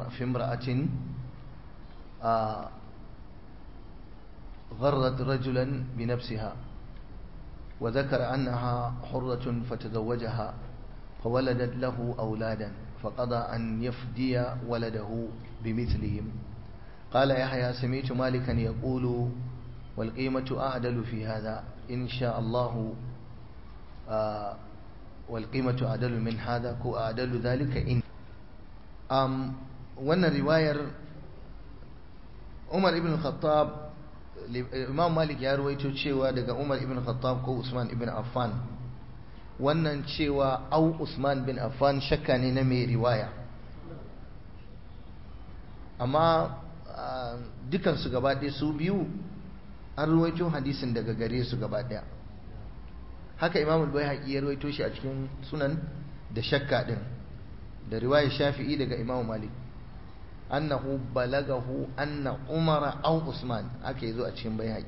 في امرأة غرت رجلا بنفسها وذكر أنها حرة فتزوجها فولدت له أولادا فقضى أن يفدي ولده بمثلهم قال يحيى سمعت مالكا يقول والقيمة أعدل في هذا إن شاء الله آه والقيمة أعدل من هذا كو أعدل ذلك إن أم وانا رواية عمر ابن الخطاب Imam Malik ya ruwaito cewa daga Umar ibn Khattab ko Usman ibn Affan wannan cewa au Usman bin Affan shakka ne na mai riwaya amma dukansu gaba ɗaya su biyu an ruwaito hadisin daga gare su gaba ɗaya haka Imam al-Baihaqi ya ruwaito shi a cikin sunan da shakka din da riwayar Shafi'i daga Imam Malik annahu balagahu anna umara aw usman aka yazo a cikin bayhaqi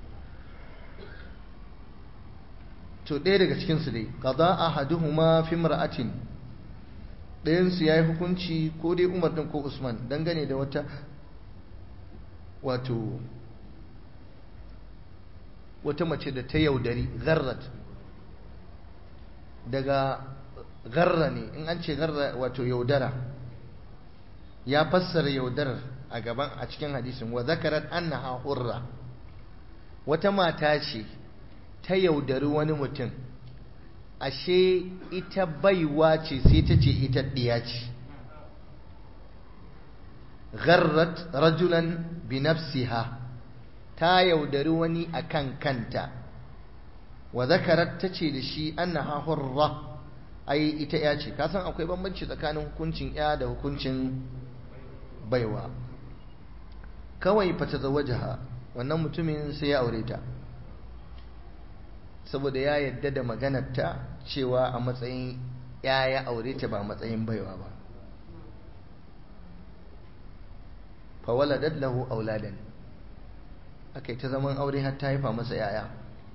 to ɗaya daga cikin su dai qada ahaduhuma fi imra'atin ɗayan su yayi hukunci ko dai umar din ko usman dangane da wata wato wata mace da ta yaudari gharrat daga garra ne in an ce garra wato yaudara ya fassara yaudarar a gaban a cikin hadisin wa zakarat annaha hurra wata mata ce ta yaudari wani mutum ashe ita baiwa ce sai ta ce ita ɗiya ce gharrat rajulan bi nafsiha ta yaudari wani akan kanta wa zakarat ta ce da shi annaha hurra ai ita ya ce kasan akwai bambanci tsakanin hukuncin ya da hukuncin baiwa kawai fata zawajaha wannan mutumin sai ya aure ta saboda ya yadda da maganarta cewa a matsayin ya ya aure ta ba matsayin baiwa ba fawaladat lahu auladan akai ta zaman aure har ta haifa masa yaya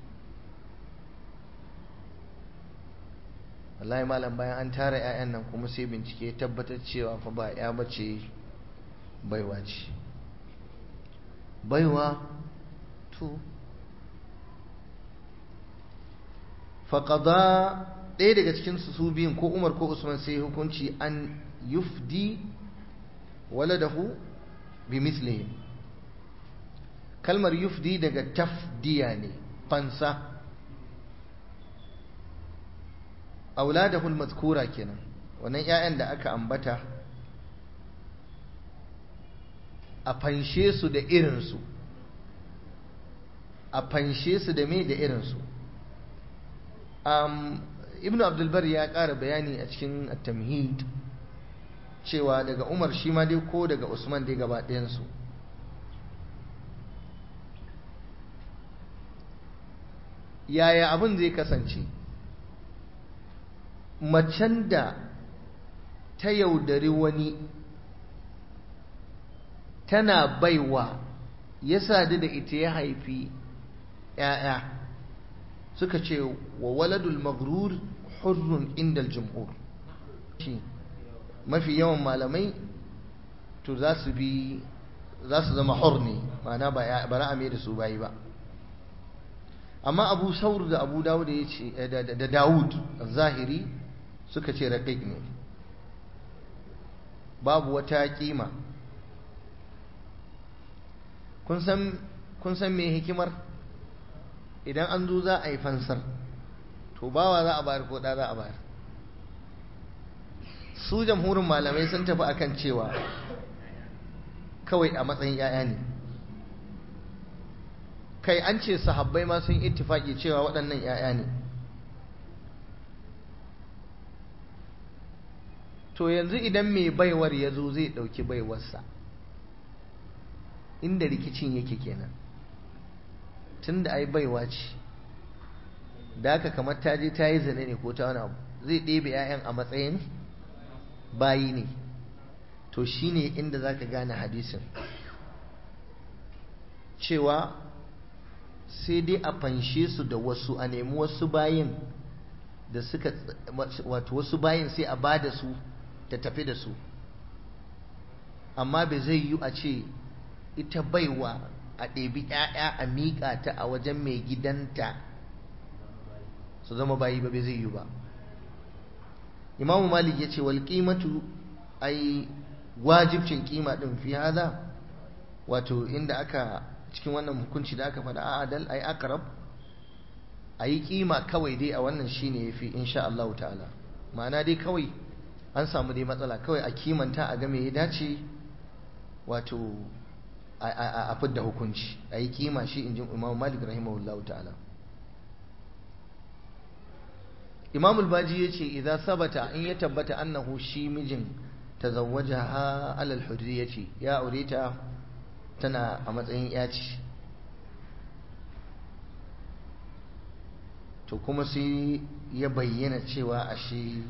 wallahi malam bayan an tara 'ya'yan nan kuma sai bincike tabbatar cewa fa ba ya bace baiwa ce baiwa to faƙada ɗaya daga cikin su biyun ko umar ko usman sai hukunci an yufdi waladahu bi mislihim kalmar yufdi daga tafdiya ne fansa auladahu al-mazkura kenan wannan 'ya'yan da aka ambata a fanshe su da irinsu a fanshe su da me da irinsu um, ibn abdulbar ya ƙara bayani a cikin tamhid cewa daga umar shi ma dai ko daga usman dai gaba ɗayansu yaya abin zai kasance macen da ta yaudari wani tana baiwa ya sadu da ita ya haifi ‘ya'ya suka ce wa waladul maghrur hurrun indal jumhur mafi yawan malamai to za su bi za su zama hur ne ma'ana ba ra'ame da su bayi ba amma abu saur da abu dawud ya ce da dawud zahiri suka ce raƙiƙ ne babu wata kima kun san me hikimar idan an zo za a yi fansar to bawa za a bayar ko ɗa za a bayar su jamhurin malamai sun tafi akan cewa kawai a matsayin 'ya'ya ne kai an ce sahabbai ma sun ittifaki cewa waɗannan 'ya'ya ne to yanzu idan mai baiwar ya zo zai ɗauki baiwarsa inda rikicin yake kenan tun da ai baiwa ce da aka kamar ta je ta yi zane ne ko ta wani abu zai ɗebe 'ya'yan a matsayin bayi ne to shine inda za ka gane hadisin cewa sai dai a fanshe su da wasu a nemi wasu bayin da suka wato wasu bayin sai a ba da su ta tafi da su amma bai zai yi a ce ita baiwa a ɗebi ‘ya'ya a miƙa ta a wajen mai gidanta su zama bayi ba bai zai yi ba imamu malik ya ce wal ƙimatu ai wajibcin ƙima ɗin fi hada wato inda aka cikin wannan hukunci da aka faɗa a adal ai akarab a yi ƙima kawai dai a wannan shine ya fi insha Allah ta'ala ma'ana dai kawai an samu dai matsala kawai a kimanta a game ya dace wato a fidda hukunci a yi kima shi in ji imam malik rahimahullahu ta'ala imam al-baji ya ce idan sabata in ya tabbata annahu shi mijin tazawwaja ha alal hurriya ce ya aure ta tana a matsayin yaci to kuma sai ya bayyana cewa ashe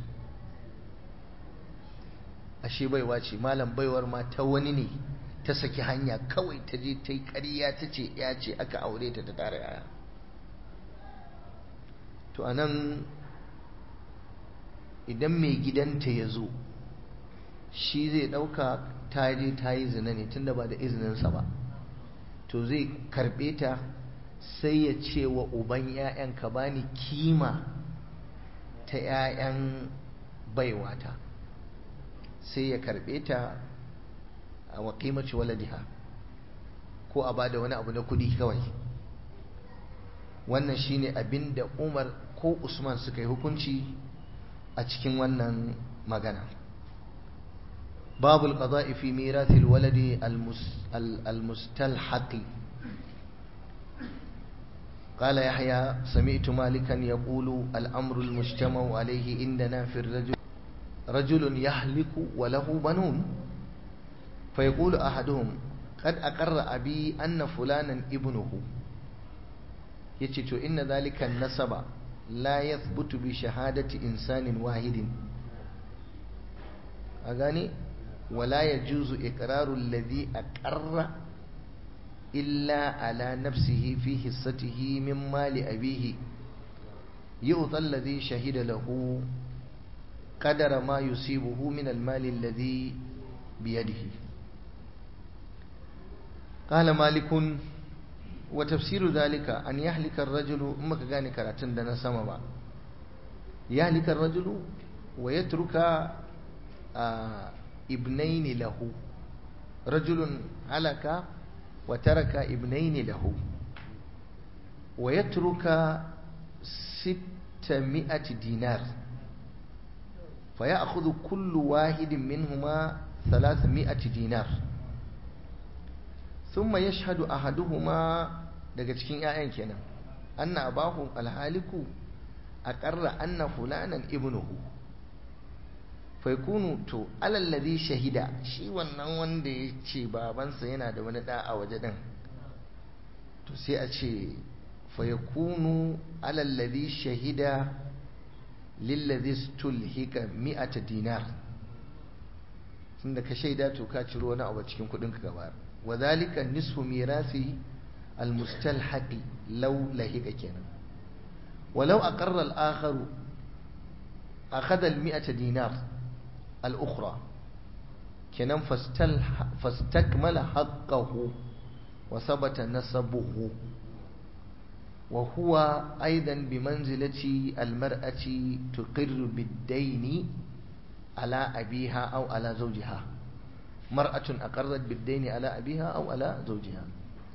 ashe baiwa ce malam baiwar ma ta wani ne ta saki hanya kawai ta je ta yi ƙarya ta ce ya ce aka aure ta ta tare yaya to anan idan mai gidanta ya zo shi zai ɗauka ta je ta yi zina ne tunda ba da izininsa ba to zai karɓe ta sai ya ce wa uban 'ya'yan ka bani kima ta 'ya'yan baiwata sai ya karɓe ta a waƙimaci waladiha ko a ba da wani abu na kudi kawai wannan shine abin da umar ko usman suka yi hukunci a cikin wannan magana babu alqada'i fi mirathi alwaladi almustalhaqi قال يحيى سمعت مالكا يقول الأمر المجتمع عليه عندنا في الرجل رجل يهلك وله بنون فيقول أحدهم قد أقر أبي أن فلانا ابنه يتشتو إن ذلك النسب لا يثبت بشهادة إنسان واحد أغاني ولا يجوز إقرار الذي أقر إلا على نفسه في حصته من مال أبيه يؤطى الذي شهد له قدر ما يصيبه من المال الذي بيده قال مالك وتفسير ذلك أن يهلك الرجل أمك غاني كراتن دنا سما يهلك الرجل ويترك آه ابنين له رجل هلك وترك ابنين له ويترك ستمائة دينار فيأخذ كل واحد منهما ثلاثمائة دينار ثم يشهد أحدهما daga cikin ‘ya'yan kenan anna abahu alhaliku a ƙarra anna fulanan ibnuhu faikunu to alallazi shahida shi wannan wanda ya ce babansa yana da wani ɗa a waje ɗin to sai a ce faikunu alallazi shahida lillazi stulhika mi'ata dinar tunda ka shaida to ka ciro wani abu cikin kudin ka gaba wa zalika nisfu mirasi almustalhaqi law lahika kenan walau aqarra al-akhar akhadha al-mi'ata dinar al-ukhra kenan fastakmala haqqahu wa sabata nasabuhu وهو أيضا بمنزلة المرأة تقر بالدين على أبيها أو على زوجها مرأة أقرت بالدين على أبيها أو على زوجها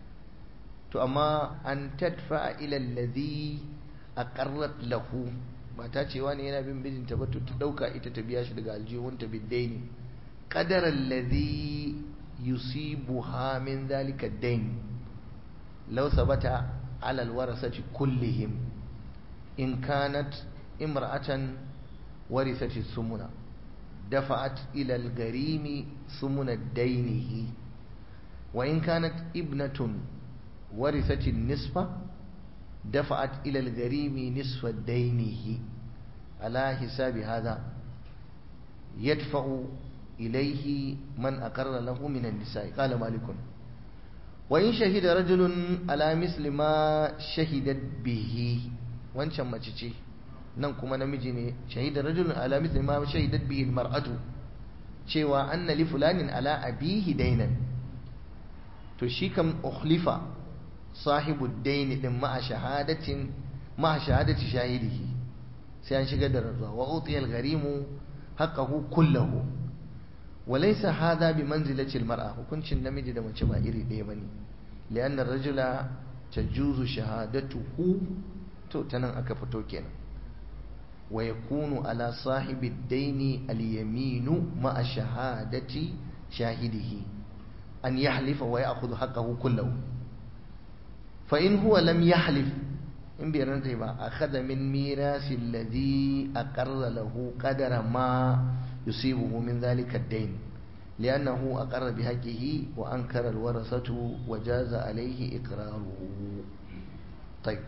أما أن تدفع إلى الذي أقرت له ba ta ce wani yana bin mijinta ba to ta dauka ita ta biya shi daga aljihunta biddaini qadara alladhi yusibuha min dhalika ad-dain law sabata على الورثة كلهم إن كانت امرأة ورثت الثمن دفعت إلى الغريم ثمن دينه وإن كانت ابنة ورثت النصف دفعت إلى الغريم نصف دينه على حساب هذا يدفع إليه من أقر له من النساء قال مالك وإن شهد رجل على مثل ما شهدت به wancan mace ce nan kuma namiji ne shahida rajulun ala mithli ma shahidat bihi almar'atu cewa anna li fulanin ala abihi dainan to shi kam ukhlifa sahibu daini din ma'a shahadatin ma'a shahadati shahidihi sai an shigar da rantsuwa wa utiyal gharimu haqqahu kullahu wa laysa hadha bi manzilati al-mar'a hukuncin namiji da mace ba iri ɗaya bane li'anna ar-rajula tajuzu shahadatuhu to tanan aka fito kenan wa yakunu ala sahibi ad-daini al-yaminu ma'a shahadati shahidihi an yahlifa wa ya'khudhu haqqahu kullahu fa in huwa lam yahlif in bai rantsa ba akhadha min mirasi alladhi aqarra lahu qadara ma yusibuhu min dhalika ad-dayn li'annahu aqarra bi haqqihi wa ankara al-warasatu wa jaza alayhi iqraruhu طيب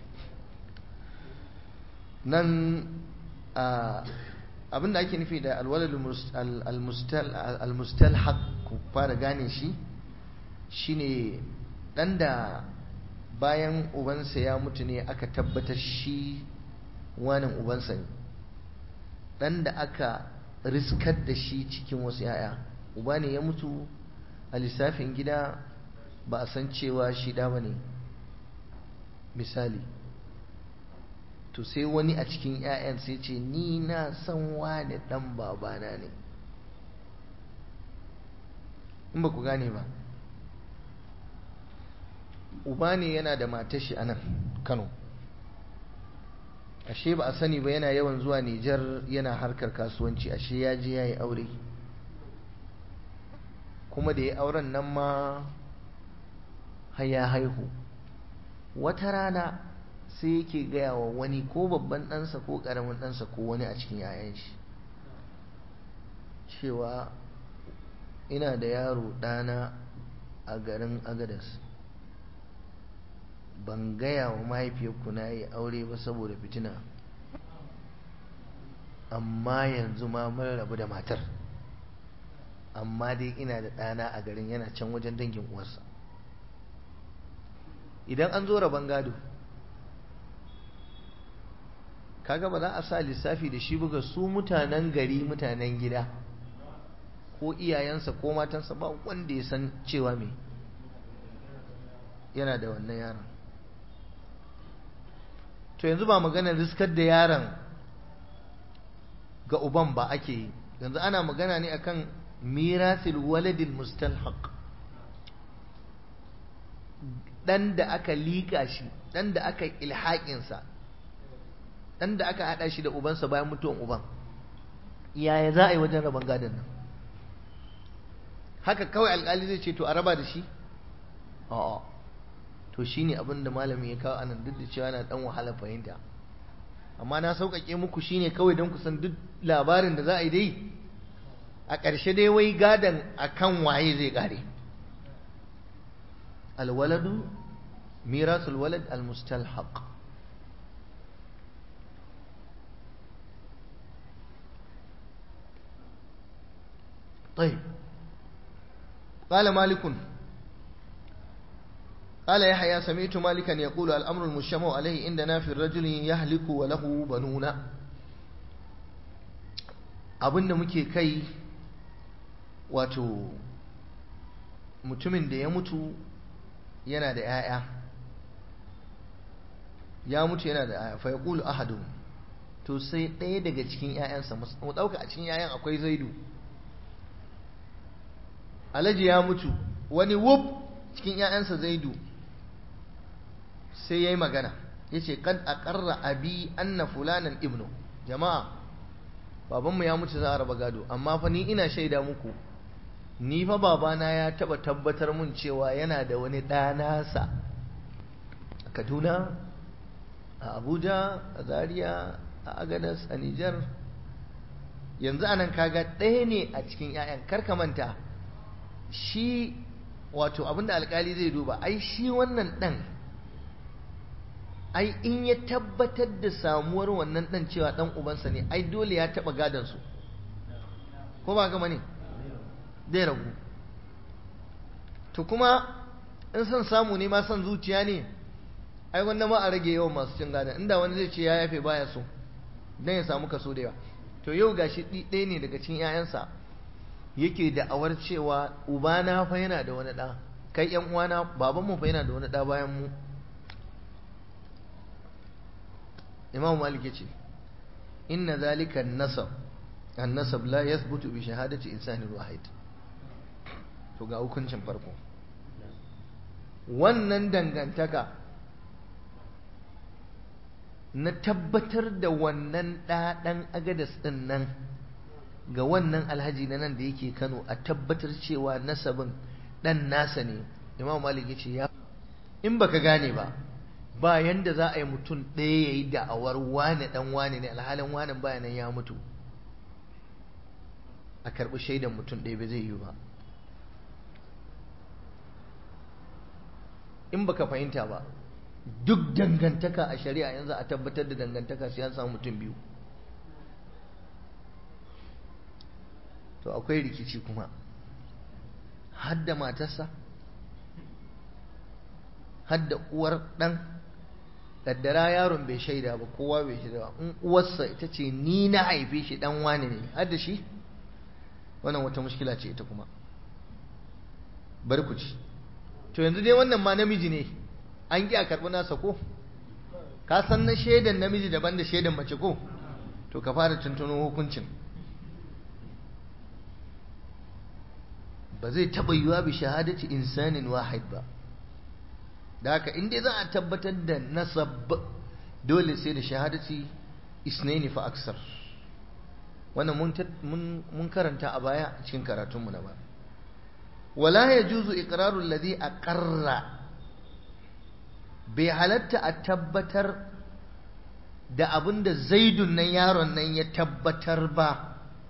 nan abinda ake nufi da alwalad al-mustalhaq ku fara gane shi shine dan da bayan ubansa ya mutu ne aka tabbatar shi wanin ubansa ne dan da aka riskar da shi cikin wasu yaya uba ne ya mutu a lissafin gida ba a san cewa shi da ba ne misali to sai wani a cikin 'ya'yan sai ce ni na san wani dan babana ne in ba ku gane ba uba ne yana da matashi a nan kano ashe ba a sani ba yana yawan zuwa nijar yana harkar kasuwanci ashe ya je ya yi aure kuma da ya auren nan ma haya haihu wata rana sai yake gaya wa wani ko babban ɗansa ko ƙaramin ɗansa ko wani a cikin 'ya'yan shi cewa ina da yaro ɗana a garin agadas ban gaya wa mahaifiyarku na yi aure ba saboda fitina amma yanzu ma mun rabu da matar amma dai ina da ɗana a garin yana can wajen dangin uwarsa idan an zo rabon gado kaga ba za a sa lissafi da shi buga su mutanen gari mutanen gida ko iyayensa ko matansa ba wanda ya san cewa me yana da wannan yaron to yanzu ba maganar riskar da yaron ga uban ba ake yi yanzu ana magana ne akan mirasil waladil mustalhaq dan da aka liƙa shi dan da aka ilhaƙinsa dan da aka haɗa shi da ubansa bayan mutuwan uban yaya za a yi wajen rabon gadon nan haka kawai alƙali zai ce to a raba da shi a'a to shine abin da malamin ya kawo anan duk da cewa yana dan wahala fahimta amma na sauƙaƙe muku shine kawai don ku san duk labarin da za a yi dai a ƙarshe dai wai gadon akan waye zai ƙare alwaladu mirasul walad almustalhaq طيب قال مالك قال يحيى سمعت مالكا يقول الأمر المجتمع عليه عندنا في الرجل يهلك وله بنون abinda muke kai wato mutumin da ya mutu yana da 'ya'ya ya mutu yana da 'ya'ya fa yaqulu ahadu to sai ɗaya daga cikin 'ya'yansa mu ɗauka a cikin 'ya'yan akwai zaidu alhaji ya mutu wani wuf cikin 'ya'yansa zaidu sai ya yi magana ya ce kan a ƙarra abi anna fulanan ibnu jama'a babanmu ya mutu za a raba gado amma fa ni ina shaida muku ni fa babana ya taba tabbatar mun cewa yana da wani ɗanasa a kaduna a abuja a zaria a agadas a nijar yanzu anan kaga ɗaya ne a cikin 'ya'yan karka manta shi wato abinda alkali zai duba ai shi wannan ɗan ai in ya tabbatar da samuwar wannan ɗan cewa ɗan ubansa ne ai dole ya taɓa gadansu ko ba gama ne zai ragu to kuma in son samu ne ma son zuciya ne ai wanda ma a rage yawan masu cin gadon inda wani zai ce ya yafe baya so don ya samu kaso da yawa to yau gashi ɗaya ne daga cikin 'ya'yansa yake da'awar cewa ubana fa yana da wani ɗa kai yan uwana babanmu fa yana da wani ɗa bayan mu imam malik ya ce inna zalika nasab annasab la yathbutu bi shahadati insanin wahid to ga hukuncin farko wannan dangantaka na tabbatar da wannan ɗaɗan agadas ɗin nan ga wannan alhaji na nan da yake kano a tabbatar cewa nasabin ɗan nasa ne imam malik ya ce ya in baka gane ba ba yanda za a yi mutum ɗaya ya yi da'awar wane ɗan wane ne alhalin wanen bayanan ya mutu a karɓi shaidan mutum ɗaya ba zai yi ba in baka fahimta ba duk dangantaka a shari'a yanzu a tabbatar da dangantaka sai an samu mutum biyu to akwai rikici kuma hadda matarsa hadda uwar ɗan kaddara yaron bai shaida ba kowa bai shaida ba in uwarsa ita ce ni na haife shi dan wani ne hadda shi wannan wata mushkila ce ita kuma bari ku ci to yanzu dai wannan ma namiji ne an ƙi a karɓi nasa ko ka san na shaidan namiji daban da shaidan mace ko to ka fara tuntuno hukuncin ba zai taɓa yiwa bi shahadati insanin wahid ba da haka in dai za a tabbatar da nasab dole sai da shahadati isnaini fa aksar wannan mun karanta a baya cikin karatunmu na ba wala ya juzu iqraru alladhi aqarra bai halatta a tabbatar da abin da zaidun nan yaron nan ya tabbatar ba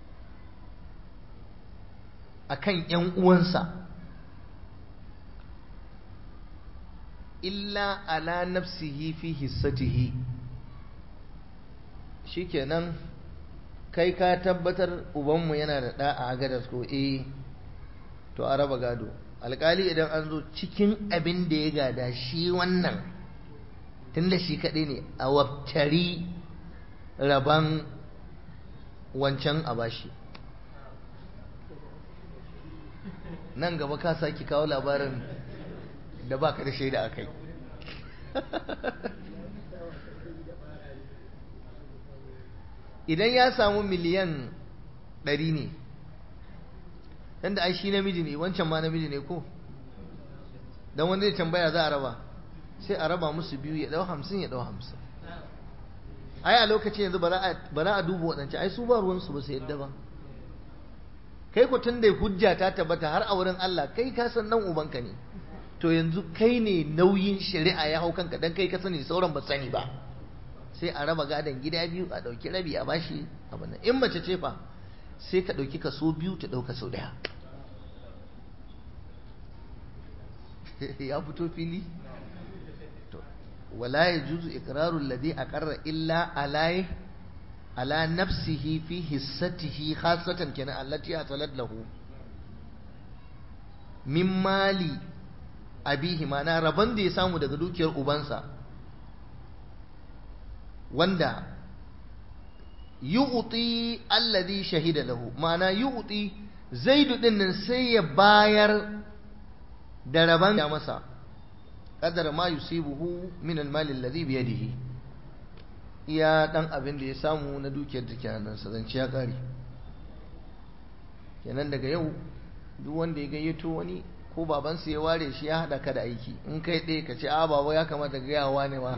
akan ‘yan uwansa illa ala nafsihi fi hissatihi shikenan kai ka tabbatar ubanmu yana da ɗa a agadas ko eh to a raba gado alkali idan an zo cikin abin da ya gada shi wannan tunda shi kaɗai ne a waftari raban wancan a bashi nan gaba ka sake kawo labarin da baka da shaida a kai idan ya samu miliyan ɗari ne yadda ai shi namiji ne wancan ma namiji ne ko don wanda ya tambaya za a raba sai a raba musu biyu ya ɗau hamsin ya ɗau hamsin ai a lokacin yanzu ba za a duba waɗancan ai su ba ruwansu ba su yadda ba kai ku tun da hujja ta tabbata har a wurin Allah kai ka san nan ubanka ne to yanzu kai ne nauyin shari'a ya hau kanka dan kai ka sani sauran ba sani ba sai a raba gadon gida biyu a ɗauki rabi a bashi abin nan in mace ce fa sai ka ɗauki kaso biyu ta ɗauka sau ɗaya ya fito fili wala ya juzu iqrarul ladhi aqarra illa alai ala nafsihi fi hissatihi khasatan kenan allati atalat lahu min mali abihi mana rabon da ya samu daga dukiyar ubansa wanda yu'ti alladhi shahida lahu mana yu'ti zaidu din nan sai ya bayar da rabon ya masa qadar ma yusibuhu min al-mali alladhi bi yadihi iya dan abin da ya samu na dukiyar da ke hannunsa zance ya kare kenan daga yau duk wanda ya gayyato wani ko babansu ya ware shi ya haɗa ka da aiki in kai ɗaya ka ce a baba ya kamata gayawa ne ma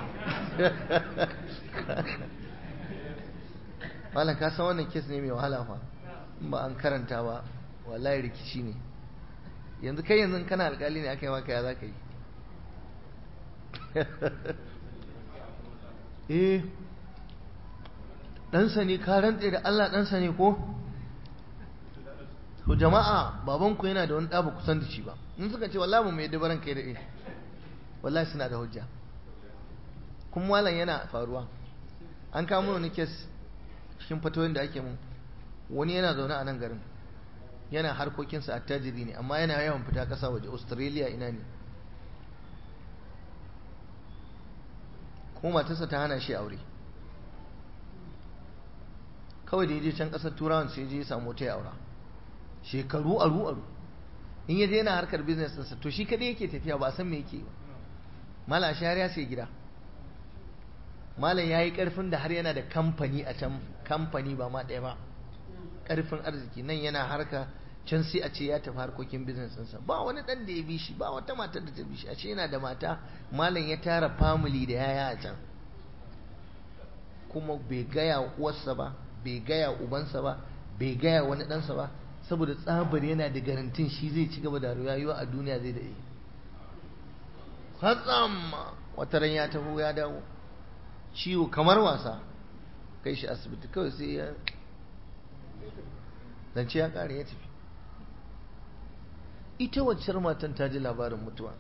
malam ka san wannan kes ne mai wahala fa in ba an karanta ba wallahi rikici ne yanzu kai yanzu kana alkali ne aka yi maka ya za ka yi eh ɗansa ne ka rantse da Allah ɗansa ne ko to jama'a babanku yana da wani ɗa ba kusan da shi ba in suka ce wallahi mu mai dabaran kai da eh wallahi suna da hujja kuma malam yana faruwa an kamo wani kes cikin fatoyin da ake mun wani yana zaune a nan garin yana harkokinsa attajiri ne amma yana yawan fita ƙasa waje australia ina ne kuma matarsa ta hana shi aure kawai da ya je can ƙasar turawan sai je ya samu ta aura shekaru aru aru in yaje yana harkar business ɗinsa to shi kadai yake tafiya ba a san me yake ba malam shahar ya sai gida malam ya yi ƙarfin da har yana da kamfani a can kamfani ba ma ɗaya ba ƙarfin arziki nan yana harka can sai a ce ya tafi harkokin business ɗinsa ba wani ɗan da ya bi shi ba wata matar da ta bi shi a ce yana da mata malam ya tara family da yaya a can kuma bai gaya uwarsa ba bai gaya ubansa ba bai gaya wani ɗansa ba saboda tsabar yana da garantin shi zai ci gaba da rayuwa a duniya zai da yi hatsam wata ran ya taho ya dawo ciwo kamar wasa kai shi asibiti kawai sai ya zance ya kare ya tafi ita waccar matan ta ji labarin mutuwa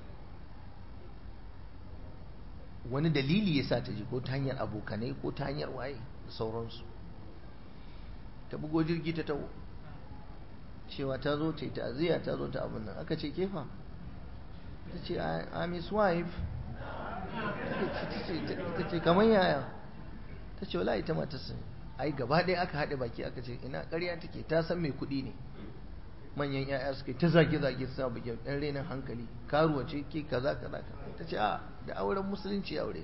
wani dalili ya sa ta ji ko ta hanyar abokanai ko ta hanyar waye da sauransu ta bugo jirgi ta taho cewa ta zo ta yi ta'aziyya ta zo ta abin nan aka ce kefa ta ce I'm his wife ta ce kamar yaya ta ce wala ita mata sun ai gaba ɗaya aka haɗe baki aka ce ina ƙarya take ta san mai kuɗi ne manyan yaya suka ta zage-zage suna bugen ɗan renin hankali karuwa ce ke kaza kaza ta ce a da auren musulunci aure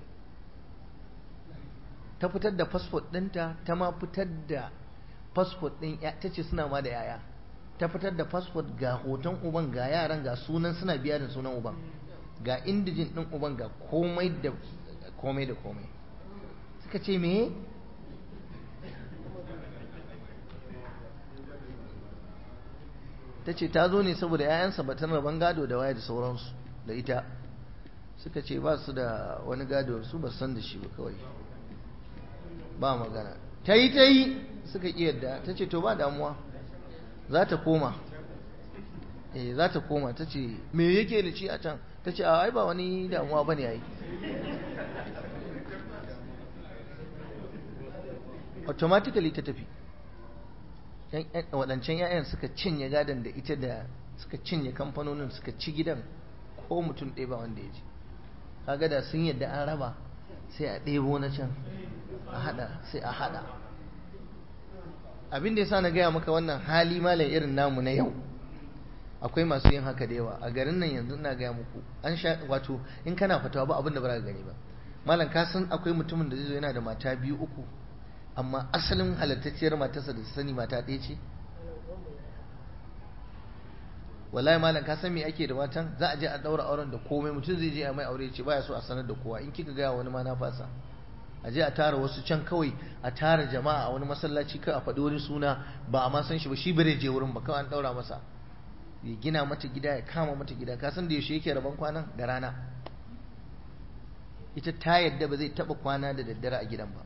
ta fitar da fasfot ɗinta ta ma fitar da fasfot ɗin ta ce suna ma da yaya ta fitar da fasfot ga hoton uban ga yaran ga sunan suna biya da sunan uban ga indijin ɗin uban ga komai da komai da komai suka ce me ta ce ta zo ne saboda 'ya'yansa batan rabon gado da waya da sauransu da ita suka ce ba su da wani gado su ba san da shi ba kawai ba magana ta yi ta yi suka ƙi yadda ta ce to ba damuwa za ta koma eh za ta koma ta ce me yake da ci a can ta ce ai ba wani damuwa ba ne ai automatically ta tafi waɗancan 'ya'yan suka cinye gadon da ita da suka cinye kamfanonin suka ci gidan ko mutum ɗaya ba wanda ya ci kaga da sun yadda an raba sai a ɗebo na can a hada sai a hada abin da ya sa na gaya maka wannan hali malam irin namu na yau akwai masu yin haka da yawa a garin nan yanzu ina gaya muku an sha wato in kana fatawa ba abin da ba za ka gani ba malam ka san akwai mutumin da zai zo yana da mata biyu uku amma asalin halattacciyar matarsa da sani mata ɗaya ce wallahi malam ka san me ake da matan za a je a daura auren da komai mutum zai je a mai aure ce baya so a sanar da kowa in kika gaya wani ma na fasa a je a tara wasu can kawai a tara jama'a a wani masallaci kai a faɗi wani suna ba a ma san shi ba shi bare je wurin ba kawai an daura masa ya gina mata gida ya kama mata gida ka san da yaushe yake rabon kwanan da rana ita ta yadda ba zai taba kwana da daddare a gidan ba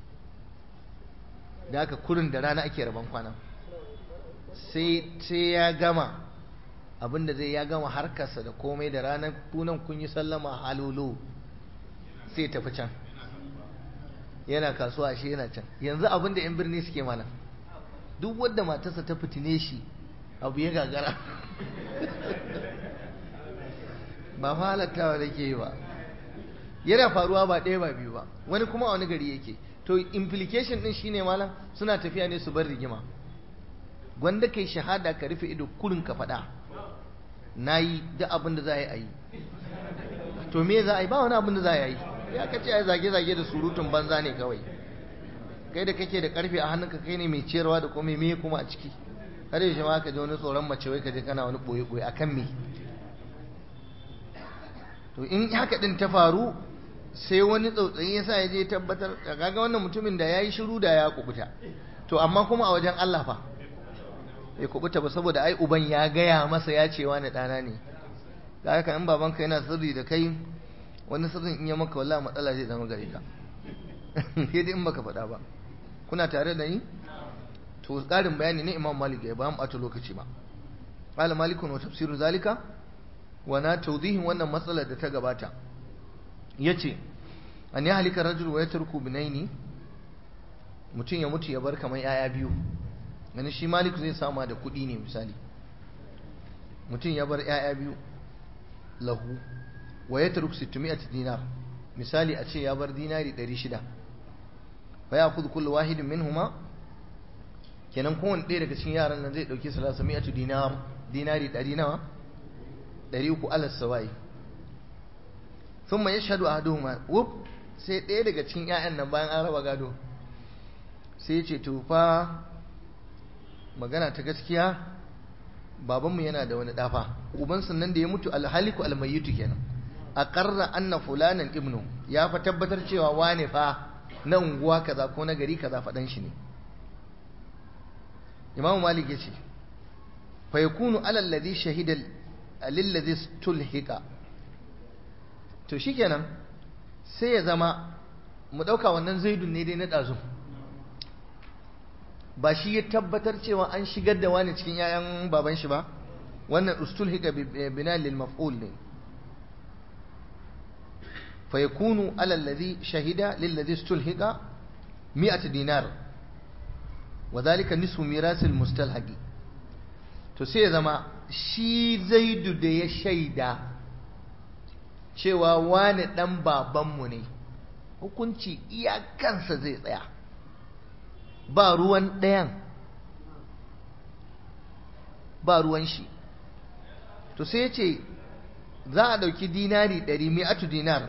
da haka kurin da rana ake rabon kwanan sai ya gama abinda zai ya gama harkarsa da komai da ranar kunan kun yi sallama halolo sai tafi can yana kasuwa shi yana can yanzu abinda yan birni suke mana duk wadda matarsa ta fitine shi abu ya gagara ba fa halattawa da ke yi ba yana faruwa ba ɗaya ba biyu ba wani kuma a wani gari yake to implication din shine malam suna tafiya ne su bar rigima gwanda kai shahada ka rufe ido kurin ka faɗa na yi duk abin da za a yi a yi to me za a yi ba wani abin da za a yi ya ka ce a zage-zage da surutun banza ne kawai kai da kake da karfe a hannunka kai ne mai ciyarwa da kuma me kuma a ciki har yaushe ma ka ji wani tsoron mace wai ka je kana wani boye-boye a kan me to in haka din ta faru sai wani tsautsayi ya sa ya je tabbatar da kaga wannan mutumin da ya yi shiru da ya kubuta to amma kuma a wajen Allah fa ya kubuta ba saboda ai uban ya gaya masa ya ce wani ɗana ne kaga kan in babanka yana sirri da kai wani sirrin in ya maka wallahi matsala zai zama gare ka sai dai in baka faɗa ba kuna tare da ni to ƙarin bayani ne imam malik ya ba mu ɓata lokaci ba qala malikun wa tafsiru zalika wa na tawdihin wannan matsalar da ta gabata yace an ya halika rajul wa yatruku binaini mutum ya mutu ya bar kamar yaya biyu gani shi malik zai sama da kuɗi ne misali mutum ya bar yaya biyu lahu wa yatruk 600 dinar misali a ce ya bar dinari 600 fa ya kudu kullu wahidin minhuma kenan kowane ɗaya daga cikin yaran nan zai ɗauki salasa mi'atu dinar dinari ɗari nawa ɗari uku alas sawai sun ma ya shaɗu a ma wuf sai ɗaya daga cikin 'ya'yan nan bayan an raba gado sai ce tufa magana ta gaskiya babanmu yana da wani ɗafa ubansa nan da ya mutu alhaliku almayitu kenan a ƙarra anna fulanan ibnu ya fa tabbatar cewa wane fa na unguwa kaza ko na gari kaza faɗan shi ne imamu malik ya ce fa yakunu alal ladhi shahida lil ladhi stulhiqa to shikenan sai ya zama mu dauka wannan zaidun ne dai na dazu ba shi ya tabbatar cewa an shigar da wani cikin yayan baban shi ba wannan ustulhiqa bina lil maf'ul ne fa yakunu alal ladhi shahida lil ladhi stulhiqa 100 dinar وذلك نصف ميراث المستلحق to sai ya zama shi zaidu da ya shaida cewa wani dan babanmu ne hukunci iyakansa zai tsaya ba ruwan ɗayan ba ruwan shi to sai ya ce za a ɗauki dinari ɗari mi'atu dinar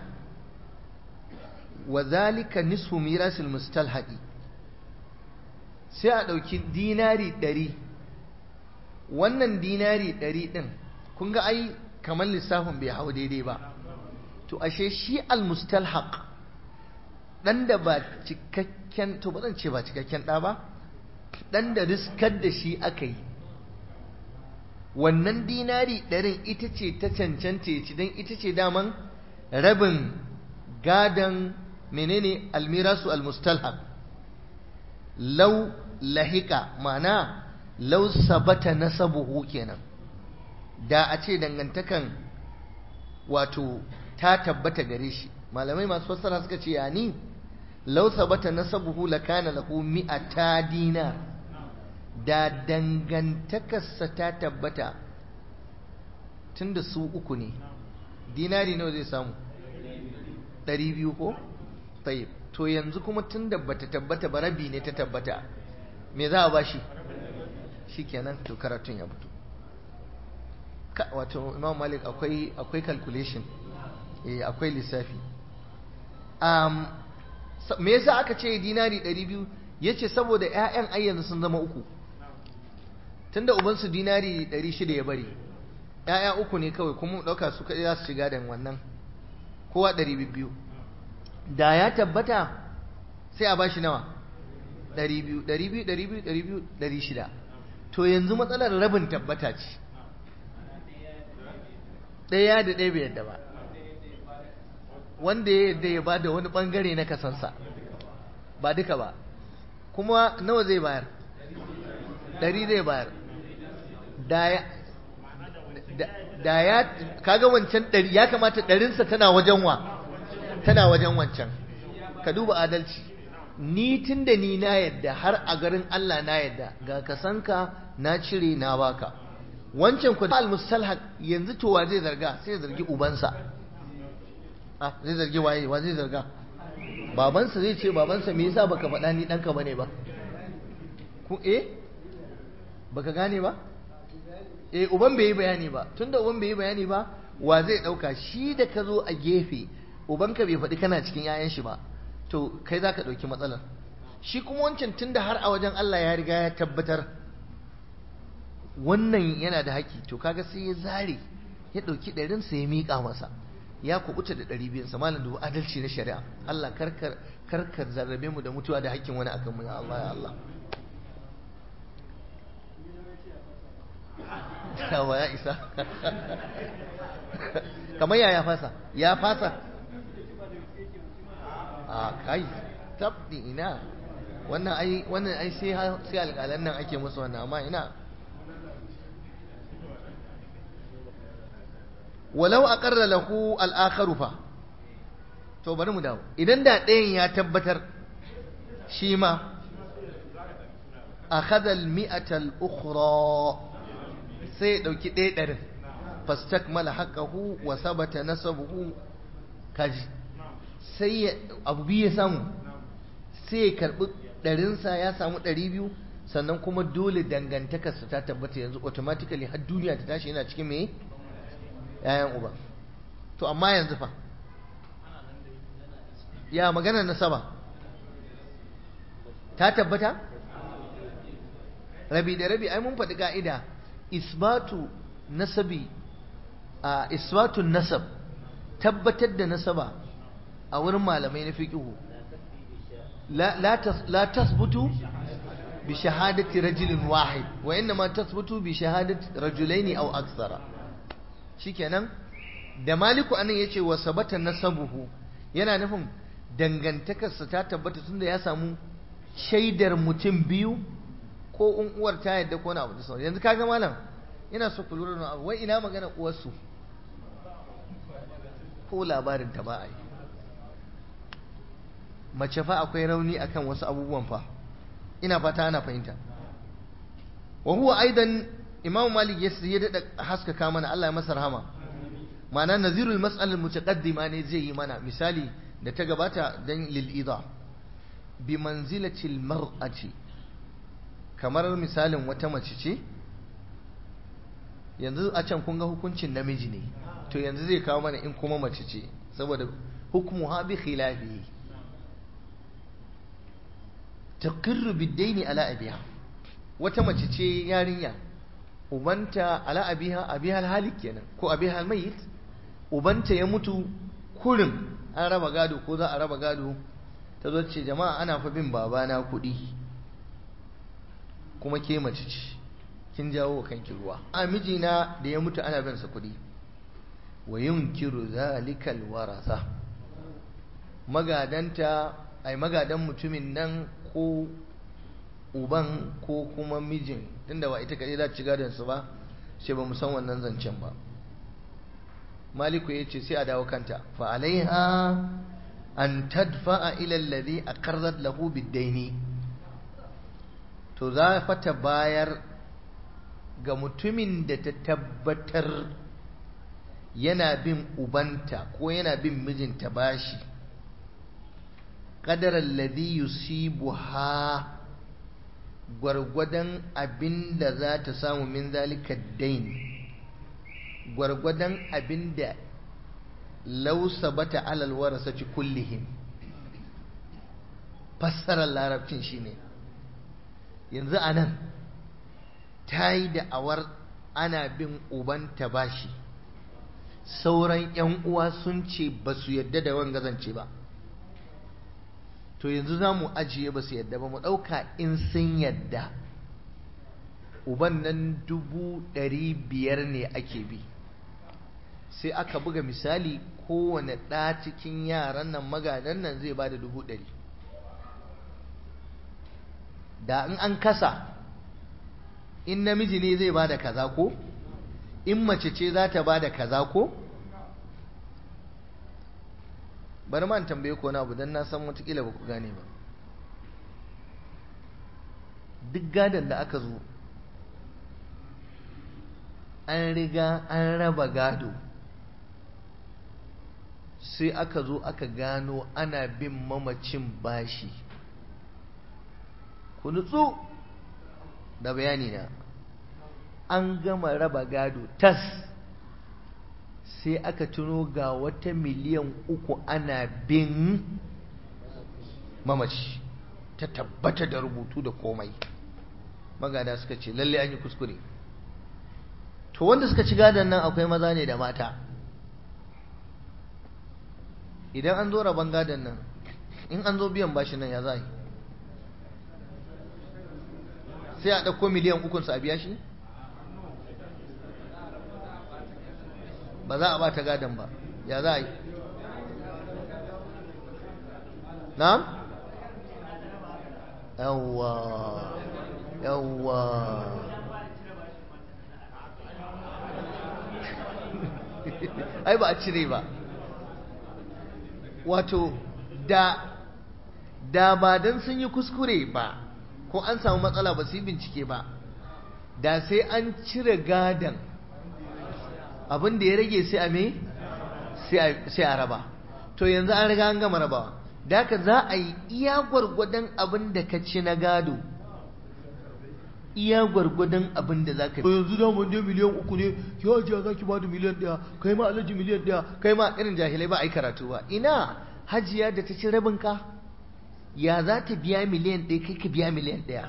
wa zalika nisfu mirasil mustalhaqi sai a ɗauki dinari ɗari wannan dinari ɗari ɗin kun ga ai kamar lissafin bai hau daidai ba to ashe shi almustalhaq ɗan da ba cikakken to ba zan ce ba cikakken ɗa ba ɗan da riskar da shi aka yi wannan dinari ɗarin ita ce ta cancanta ya ci don ita ce daman rabin gadon menene almirasu almustalhaq lau lahika mana lau sabata nasabuhu kenan da a ce dangantakan wato ta tabbata gare shi malamai masu fassara suka ce yani lau sabata nasabuhu lakana lahu mi'ata dinar da dangantakarsa ta tabbata tunda su uku ne dinari nawa zai samu ɗari biyu ko? tayyib to yanzu kuma tun da bata tabbata ba rabi ne ta tabbata me za a bashi shikenan to karatun ya fito wato imam malik akwai akwai calculation eh akwai lissafi um me yasa aka ce dinari 200 yace saboda ƴaƴan ayyanzu sun zama uku tunda uban su dinari 600 ya bari ƴaƴa uku ne kawai kuma dauka su kai za su shiga da wannan kowa 200 da ya tabbata sai a bashi nawa 200 200 200 200 to yanzu matsalar rabin tabbata ce ɗaya da ɗaya bai yadda ba wanda ya yadda ya bada wani ɓangare na kasansa ba duka ba kuma nawa zai bayar ɗari zai bayar da ya kaga wancan ɗari ya kamata ɗarinsa tana wajen wa tana wajen wancan ka duba adalci ni tun da ni na yadda har a garin Allah na yadda ga kasanka na cire na baka wancan ku al mustalhaq yanzu to wa zai zarga sai ya zargi ubansa ah zai zargi waye wa zai zarga babansa zai ce babansa me yasa baka faɗa ni ɗanka bane ba ku eh baka gane ba eh uban bai yi bayani ba tunda uban bai yi bayani ba wa zai ɗauka shi da ka zo a gefe ubanka bai faɗi kana cikin 'ya'yan shi ba to kai za ka ɗauki matsalar shi kuma wancan tunda har a wajen Allah ya riga ya tabbatar wannan yana da haƙi to kaga sai ya zare ya ɗauki ɗarinsa ya miƙa masa ya kubuta da ɗari biyun sa malam dubu adalci na shari'a Allah karkar karkar zarrabe mu da mutuwa da haƙƙin wani akan mu ya Allah ya Allah yawa ya isa kamar ya ya fasa ya fasa a kai tabdi ina wannan ai wannan ai sai sai alƙalan nan ake musu wannan amma ina walau aqarra lahu al-akharu fa to bari mu dawo idan da ɗayan ya tabbatar shi ma akhadha al-mi'ata al-ukhra sai ya dauki ɗaya ɗarin fastakmala haqqahu wa sabata nasabuhu kaji sai abu biyu ya samu sai ya karbi ɗarinsa ya samu ɗari biyu sannan kuma dole dangantakarsa ta tabbata yanzu automatically har duniya ta tashi yana cikin me yayan uba to amma yanzu fa ya magana nasaba ta tabbata rabi da rabi ai mun faɗi ka'ida isbatu nasabi a isbatun nasab tabbatar da nasaba a wurin malamai na fiqhu la tasbutu bi shahadati rajulin wahid wa innama tasbutu bi shahadati rajulaini aw akthara shikenan da maliku anan yace wa sabata nasabuhu yana nufin dangantakarsa ta tabbata tunda ya samu shaidar mutum biyu ko in uwar ta yadda ko na abu da sauran yanzu kaga malam ina so ku lura da abu wai ina magana uwarsu ko labarin ta ba a yi mace fa akwai rauni akan wasu abubuwan fa ina fata ana fahimta wa huwa aidan imam malik ya ya dada haskaka mana Allah ya masa rahama ma'ana nazirul mas'al mutaqaddima ne zai yi mana misali da ta gabata dan lil idha bi manzilati al mar'ati kamar misalin wata mace ce yanzu a can kun ga hukuncin namiji ne to yanzu zai kawo mana in kuma mace ce saboda hukmu ha bi khilafi taqirru bid-daini ala abiha wata mace ce yarinya ubanta ala abiha abiha al-halik kenan ko abiha al-mayyit ubanta ya mutu kurin an raba gado ko za a raba gado ta zo ce jama'a ana fa bin babana kuɗi kuma ke mace ce kin jawo kanki ruwa a mijina da ya mutu ana bin sa kuɗi wa yunkiru zalikal warasa magadanta ai magadan mutumin nan ko uban ko kuma mijin tunda ba ita kaɗai za ci gadon su ba sai ba mu san wannan zancen ba maliku ya ce sai a dawo kanta fa alaiha an tadfa'a ila alladhi aqarrat lahu bid-daini to za fata bayar ga mutumin da ta tabbatar yana bin ubanta ko yana bin mijinta bashi qadara alladhi yusibuha gwargwadon abin da za ta samu min zalika dain gwargwadon abin da lausa bata alal warasa ci kullihim fassarar larabcin shine yanzu a nan ta yi da'awar ana bin ubanta bashi sauran 'yan uwa sun ce ba su yadda da wanga zance ba to yanzu za mu ajiye ba su yadda ba mu ɗauka in sun yadda uban nan dubu ɗari biyar ne ake bi sai aka buga misali kowane ɗa cikin yaran nan magadan nan zai ba da dubu ɗari da in an kasa in namiji ne zai ba da kaza ko in mace ce za ta ba da kaza ko bari man tambaye ko na abu don na san watakila ba ku gane ba duk gadon da aka zo an riga an raba gado sai aka zo aka gano ana bin mamacin bashi ku nutsu da bayani na an gama raba gado tas sai aka tuno ga wata miliyan uku ana bin mamaci ta tabbata da rubutu da komai magada suka ce lalle an yi kuskure to wanda suka ci gadon nan akwai maza ne da mata idan an zo rabon gadon nan in an zo biyan bashi nan ya za yi sai a ɗauko miliyan ukunsa a biya shi ba za a ba ta gadon ba ya za a yi na? yawwa yawwa ai ba a cire ba wato da da ba don sun yi kuskure ba ko an samu matsala ba su yi bincike ba da sai an cire gadon abin da ya rage sai a me sai a raba to yanzu an riga an gama rabawa da haka za a yi iya gwargwadon abin da ka ci na gado iya gwargwadon abin da za ka yanzu da mun je miliyan uku ne ya hajiya za ki ba da miliyan ɗaya kai ma alhaji miliyan ɗaya kai ma irin jahilai ba a yi karatu ba ina hajiya da ta ci rabin ka ya za ta biya miliyan ɗaya kai ka biya miliyan ɗaya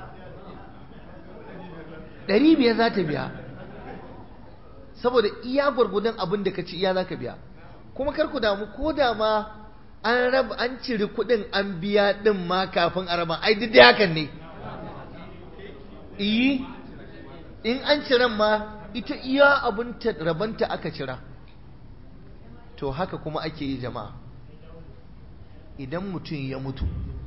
ɗari biyar za ta biya saboda iya gwargwadon abin da ka ci iya za ka biya kuma kar ku damu ko da ma an raba an ciri kuɗin an biya ɗin ma kafin a raba ai duk da hakan ne iyi in an ciran ma ita iya abin rabanta aka cira to haka kuma ake yi jama'a idan mutum ya mutu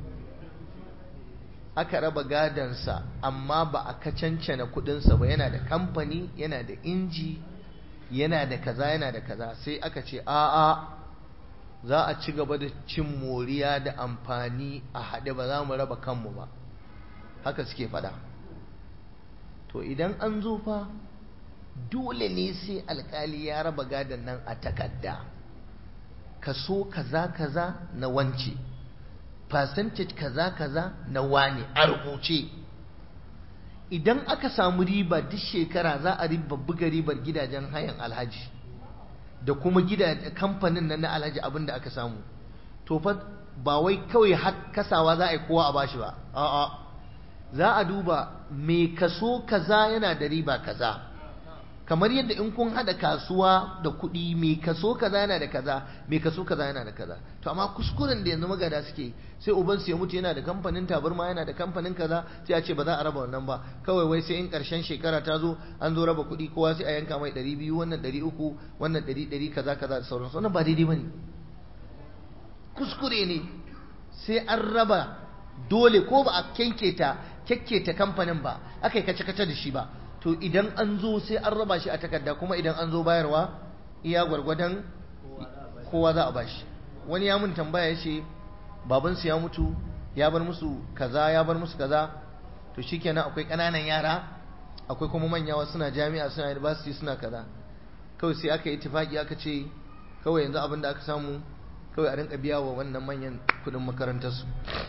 aka raba gadansa amma ba a kacancana kudinsa ba yana da kamfani yana da inji yana da kaza yana da kaza sai aka ce a'a za a ci gaba da cin moriya da amfani a haɗe ba za mu raba kanmu ba haka suke faɗa to idan an zo fa dole ne sai alkali ya raba gadon nan a takarda kaso kaza kaza na wance percentage kaza kaza na wane a rubuce idan aka samu riba duk shekara za a riba buga ribar gidajen hayan alhaji da kuma gida kamfanin nan na alhaji abin da aka samu to fa ba wai kawai kasawa za a yi kowa a bashi ba a'a za a duba me kaso kaza yana da riba kaza kamar yadda in kun hada kasuwa da kuɗi me kaso kaza yana da kaza me kaso kaza yana da kaza to amma kuskuren da yanzu magada suke sai uban su ya mutu yana da kamfanin tabarma yana da kamfanin kaza sai a ce ba za a raba wannan ba kawai wai sai in karshen shekara ta zo an zo raba kuɗi kowa sai a yanka mai ɗari biyu wannan ɗari uku wannan ɗari ɗari kaza kaza da sauransu wannan ba daidai ba ne kuskure ne sai an raba dole ko ba a kyanketa kyakketa kamfanin ba aka yi kace-kace da shi ba to idan an zo sai an raba shi a takarda kuma idan an zo bayarwa iya gwargwadon kowa za a bashi wani ya mun tambaya ya ce babansu ya mutu ya bar musu kaza ya bar musu kaza to shikenan akwai ƙananan yara akwai kuma manya wasu suna jami'a suna university suna kaza kawai sai aka yi tufaki aka ce kawai yanzu abin da aka samu kawai a rinka biya wa wannan manyan kudin makarantarsu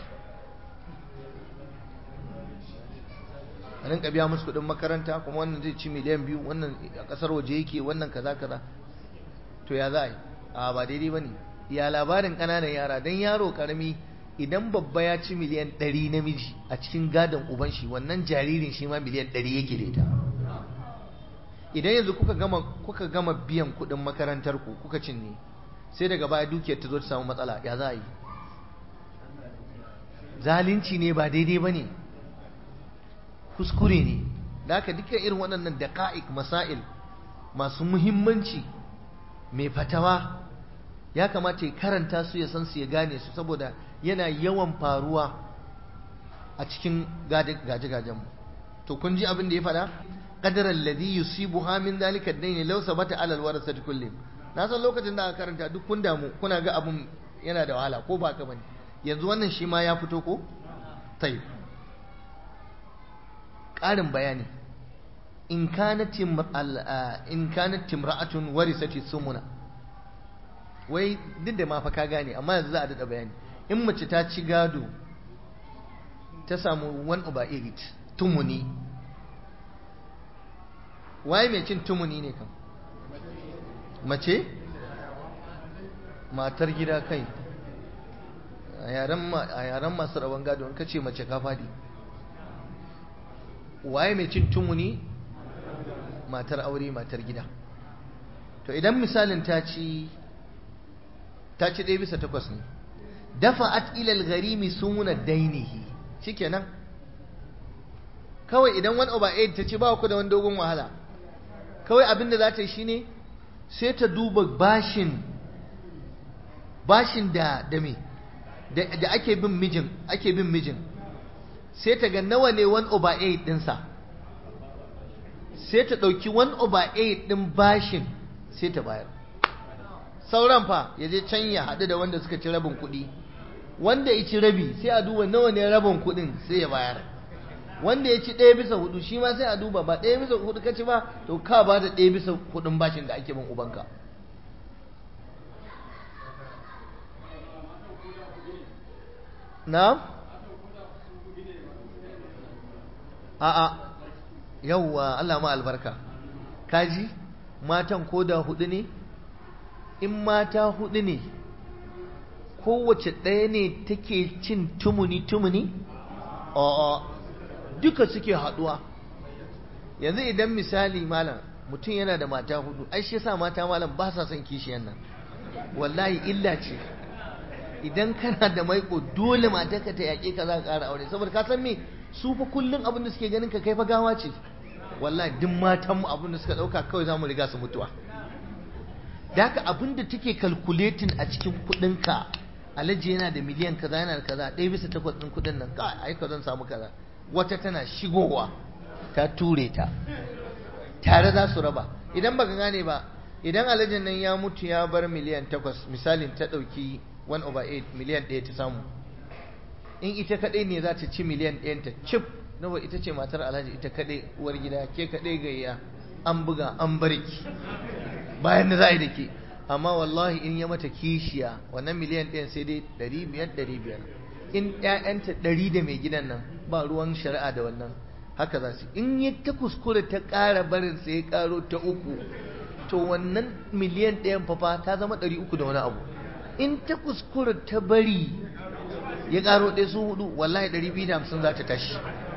a rinka biya musu kuɗin makaranta kuma wannan zai ci miliyan biyu wannan a ƙasar waje yake wannan kaza kaza to ya za a yi a ba daidai ba ne ya labarin ƙananan yara don yaro ƙarami idan babba ya ci miliyan ɗari namiji a cikin gadon uban shi wannan jaririn shi ma miliyan ɗari yake da ita idan yanzu kuka gama kuka gama biyan kuɗin makarantar ku kuka cinne sai daga baya dukiyar ta zo ta samu matsala ya za a yi zalunci ne ba daidai ba ne kuskure ne da haka dukkan irin waɗannan daƙa'iq masail masu muhimmanci mai fatawa ya kamata ya karanta su ya san su ya gane su saboda yana yawan faruwa a cikin gaje-gajen mu to kun ji abin da ya faɗa qadara alladhi yusibuha min dhalika ad-dayn law sabata ala al-warasati kullihim na san lokacin da aka karanta duk kun damu kuna ga abun yana da wahala ko ba ka bane yanzu wannan shi ma ya fito ko tayyib ƙarin bayani in kanat in kanat timra'atun warisati sumuna wai duk da ma fa ka gane amma yanzu za a dada bayani in mace ta ci gado ta samu one over eight tumuni waye mai cin tumuni ne kan mace matar gida kai a yaren masu rabon gado in ka ce mace ka fadi waye mai cin tumuni matar aure matar gida to idan misalin ta ci ta ci ɗaya bisa takwas ne dafa'at ilal gharimi suna dainihi shikenan kawai idan wani over eight ta ci ba ku da wani dogon wahala kawai abin da za ta yi shine sai ta duba bashin bashin da da me da ake bin mijin ake bin mijin sai ta ga nawa ne 1 over 8 ɗinsa sai ta ɗauki 1 over 8 ɗin bashin sai ta bayar sauran fa ya je can ya haɗu da wanda suka ci rabin kuɗi wanda ya ci rabi sai a duba nawa ne rabin kuɗin sai ya bayar wanda ya ci ɗaya bisa hudu shi ma sai a duba ba ɗaya bisa hudu ka ci ba to ka ba da ɗaya bisa hudun bashin da ake bin ubanka na? a'a yawwa Allah ma albarka kaji matan ko da hudu ne in mata hudu ne kowace ɗaya ne take cin tumuni tumuni a'a duka suke haɗuwa yanzu idan misali malam mutum yana da mata hudu ai shi yasa mata malam ba sa son kishiyan nan wallahi illa ce idan kana da maiko dole matarka ta yaƙe ka za ka ƙara aure saboda ka san me su fa kullum abin da suke ganin ka kai fa gawa ce wallahi duk matan mu abin da suka ɗauka kawai za mu riga su mutuwa da haka abin da take calculating a cikin kuɗinka alhaji yana da miliyan kaza yana da kaza ɗaya bisa takwas ɗin kuɗin nan ka ai ka zan samu kaza wata tana shigowa ta ture ta tare za su raba idan baka gane ba idan alhajin nan ya mutu ya bar miliyan takwas misalin ta ɗauki 1 over 8 miliyan ɗaya ta samu in ita kaɗai ne za ta ci miliyan ɗayan ta cif nawa ita ce matar alhaji ita kaɗai uwar gida ke kaɗai gayya an buga an barki bayan da za a yi da ke amma wallahi in ya mata kishiya wannan miliyan ɗayan sai dai ɗari biyar ɗari biyar in ƴaƴanta ɗari da mai gidan nan ba ruwan shari'a da wannan haka za su in ya ta kuskure ta ƙara barin sai ya ƙaro ta uku to wannan miliyan ɗayan fafa ta zama ɗari uku da wani abu in ta kuskure ta bari ya ƙaro ɗaya su hudu wallahi ɗari biyu da hamsin za ta tashi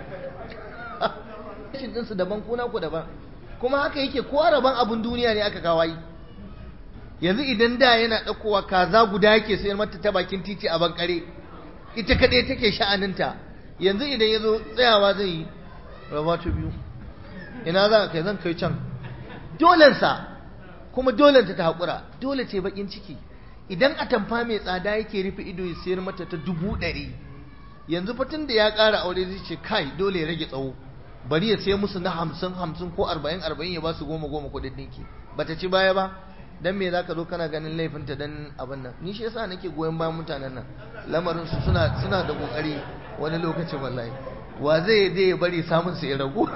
rashin ɗinsu daban kuna ku daban kuma haka yake kowa rabon abin duniya ne aka kawai yanzu idan da yana ɗaukowa kaza guda yake sayar mata ta bakin titi a bankare ita kaɗai take sha'aninta yanzu idan ya zo tsayawa zai yi raba ta biyu ina za ka kai zan kai can dolensa kuma dolenta ta haƙura dole ce baƙin ciki idan atamfa mai tsada yake rufe ido ya sayar mata ta dubu ɗari yanzu fatin da ya ƙara aure zai ce kai dole ya rage tsawo bari ya sai musu na hamsin hamsin ko arba'in arba'in ya ba su goma goma kuɗin ɗinki bata ci baya ba dan me zaka zo kana ganin laifinta dan abin nan ni shi yasa nake goyon bayan mutanen nan lamarin su suna suna da kokari wani lokacin wallahi wa zai je ya bari samun su ya ragu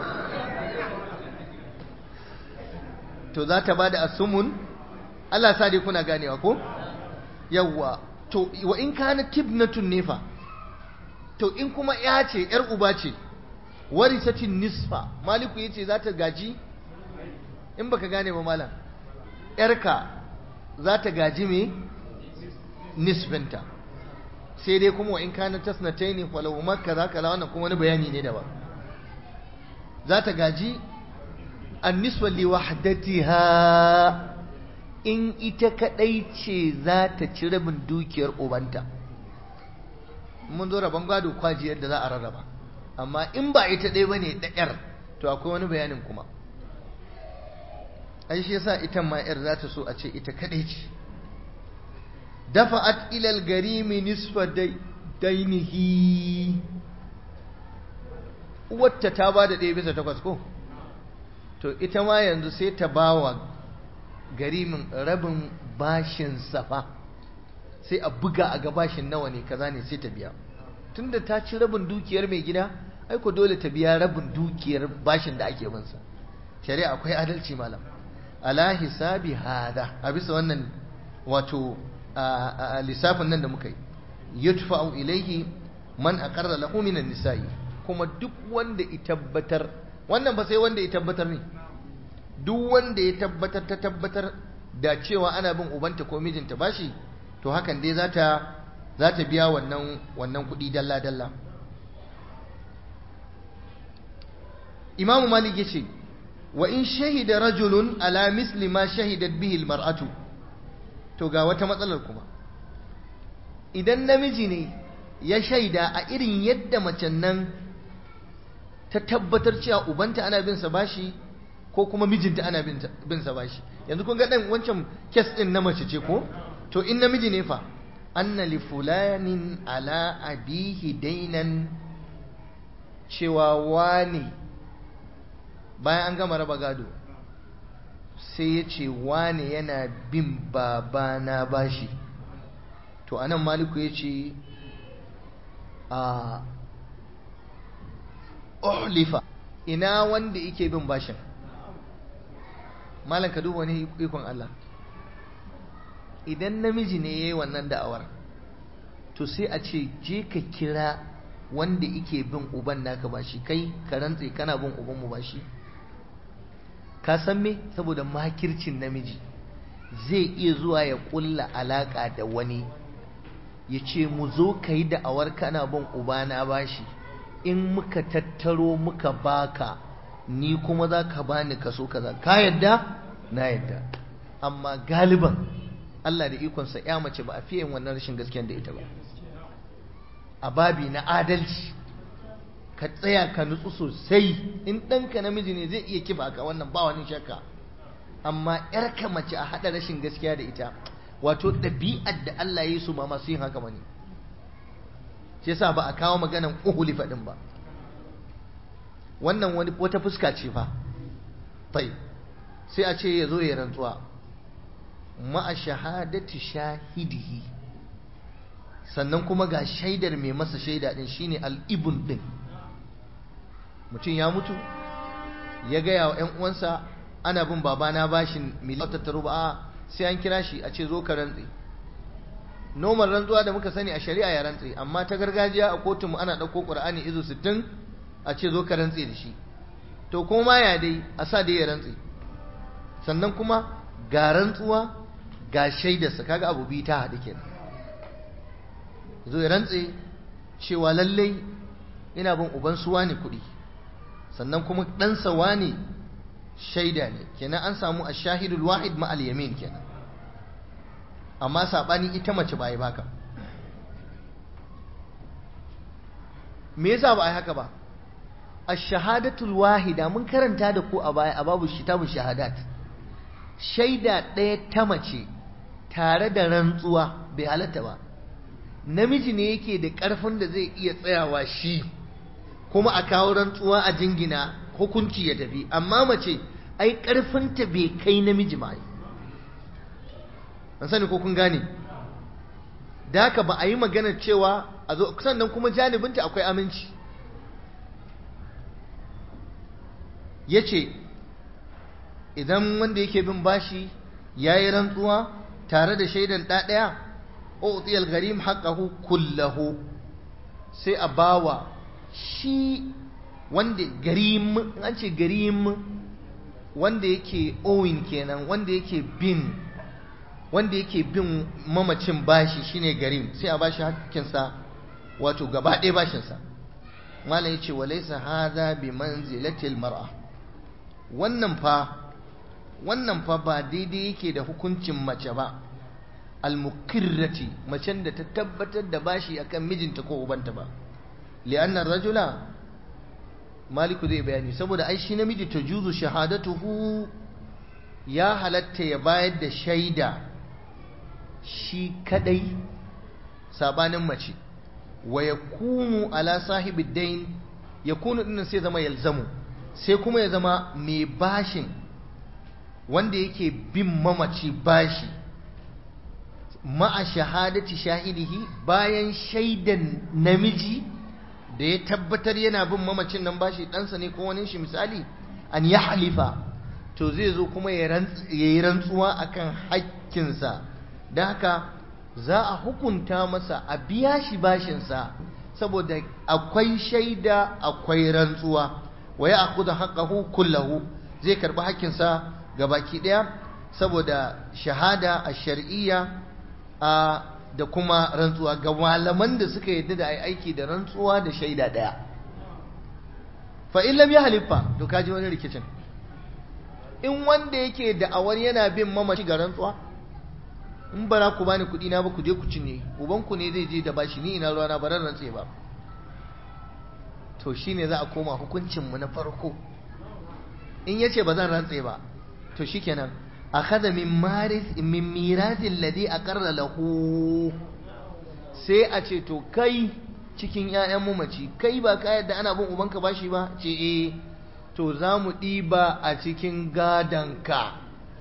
to za ta bada asumun Allah sa dai kuna ganewa ko yawwa to wa in kana tibnatun nefa to in kuma ya ce yar uba ce warisatin nisfa maliku yace za ta gaji in baka gane ba malam yarka za ta gaji me nisbinta sai dai kuma wa in kana tasnataini falau makka za ka wannan kuma wani bayani ne daban za ta gaji anniswa li wahdatiha in ita kadai ce za ta ci rabin dukiyar ubanta mun zo rabon gado kwaji yadda za a rarraba amma in ba ita ɗaya bane da yar to akwai wani bayanin kuma ai shi yasa ita ma yar za ta so a ce ita kadai ce dafa'at ila al-garimi nisfa dainihi wata ta ba da ɗaya bisa takwas ko to ita ma yanzu sai ta ba wa garimin rabin bashin safa sai a buga a ga bashin nawa ne kaza ne sai ta biya tunda ta ci rabin dukiyar mai gida aiko dole ta biya rabin dukiyar bashin da ake binsa shari'a akwai adalci malam ala hisabi hada a bisa wannan wato lissafin nan da muka yi yudfa'u ilaihi man aqarra lahu minan nisa'i kuma duk wanda ya tabbatar wannan ba sai wanda ya tabbatar ne duk wanda ya tabbatar ta tabbatar da cewa ana bin ubanta ko mijinta bashi to hakan dai za ta za ta biya wannan wannan kuɗi dalla dalla imamu malik ya ce wa in shahida rajulun ala misli ma shahidat bihi almar'atu to ga wata matsalar kuma idan namiji ne ya shaida a irin yadda macen nan ta tabbatar cewa ubanta ana bin sa bashi ko kuma mijinta ana bin sa bashi yanzu kun ga dan wancan kes din na mace ce ko to in namiji ne fa anna li fulanin ala abihi dainan cewa wani bayan an gama raba gado sai ya ce wani yana bin babana bashi to anan maliku ya ce a uhlifa ina wanda yake bin bashin malam ka duba wani ikon Allah idan namiji ne yayi wannan da'awar to sai a ce je ka kira wanda yake bin uban naka bashi kai ka rantse kana bin uban mu bashi ka san me saboda makircin namiji zai iya zuwa ya kulla alaka da wani ya ce mu zo ka yi da'awar kana bin ubana bashi in muka tattaro muka baka ni kuma za ka bani kaso kaza ka yadda na yadda amma galiban Allah da ikonsa ya mace ba a fiye wannan rashin gaskiyar da ita ba a babi na adalci ka tsaya ka nutsu sosai in ɗanka namiji ne zai iya kifa ka wannan ba wani shakka amma ‘yarka mace a haɗa rashin gaskiya da ita wato ɗabi'ar da Allah ya yi su ba masu yin haka mani shi yasa ba a kawo maganan uhuli faɗin ba wannan wani wata fuska ce fa tai sai a ce ya zo ya rantsuwa ma'a shahadati shahidihi sannan kuma ga shaidar mai masa shaida din shine al'ibun din mutum ya mutu ya gaya wa ‘yan uwansa ana bin babana bashin miliyan tattaru ba sai an kira shi a ce zo ka rantse noman rantsuwa da muka sani a shari'a ya rantse amma ta gargajiya a kotunmu ana ɗauko ƙur'ani izu sittin a ce zo ka rantse da shi to kuma ya dai a sa dai ya rantse sannan kuma ga rantsuwa ga shaidarsa kaga abu biyu ta haɗu kenan zo ya rantse cewa lallai ina bin uban suwa ne kuɗi sannan kuma ɗansa wane shaida ne kenan an samu a shahidul wahid ma'al yamin kenan amma saɓani ita mace ba yi baka me yasa ba a yi haka ba a shahadatul wahida mun karanta da ku a baya a babu kitabun shahadat shaida ɗaya ta mace tare da rantsuwa bai halatta ba namiji ne yake da ƙarfin da zai iya tsayawa shi kuma a kawo rantsuwa a jingina hukunci ya tafi amma mace ai ƙarfinta bai kai namiji ba an sani ko kun gane da haka ba a yi maganar cewa a zo sannan kuma janibinta akwai aminci ya ce idan wanda yake bin bashi ya yi rantsuwa tare da shaidan ɗaɗaya utiyal garim haƙahu kullahu sai a bawa shi wanda garim an ce garim wanda yake owin kenan wanda yake bin wanda yake bin mamacin bashi shine garim sai a bashi hakkinsa wato gaba ɗaya bashinsa malam yace walaysa hadha bi manzilatil mar'a wannan fa wannan fa ba daidai yake da hukuncin mace ba almukirrati macen da ta tabbatar da bashi akan mijinta ko ubanta ba li'annar rajula maliku zai bayani saboda ai shi namiji ta juzu shahadatuhu ya halatta ya bayar da shaida shi kadai sabanin mace wa yakunu ala sahibi dain yakunu dinnan sai zama yalzamu sai kuma ya zama mai bashin wanda yake bin mamaci bashi ma'a shahadati shahidihi bayan shaidan namiji da ya tabbatar yana bin mamacin nan bashi ɗansa ne ko wani shi misali an ya halifa to zai zo kuma ya yi rantsuwa akan hakkinsa da haka za a hukunta masa a biya shi bashinsa saboda akwai shaida akwai rantsuwa wa ya akuda haƙahu kullahu zai karɓi hakkinsa ga baki ɗaya saboda shahada a shar'iyya a da kuma rantsuwa ga malaman da suka yadda da aiki da rantsuwa da shaida ɗaya fa in lam halifa to kaji wani rikicin in wanda yake da awar yana bin mamaci ga rantsuwa in bara ku bani kuɗi na ba ku je ku cinye ubanku ne zai je da bashi ni ina ruwa na baran rantse ba to shine za a koma hukuncin mu na farko in yace ba zan rantse ba to shikenan akhadha min maris min mirasil ladhi aqarra lahu sai a ce to kai cikin ƴaƴan mamaci kai ba ka yadda ana bin ubanka bashi ba ce eh to za mu ɗiba a cikin gadanka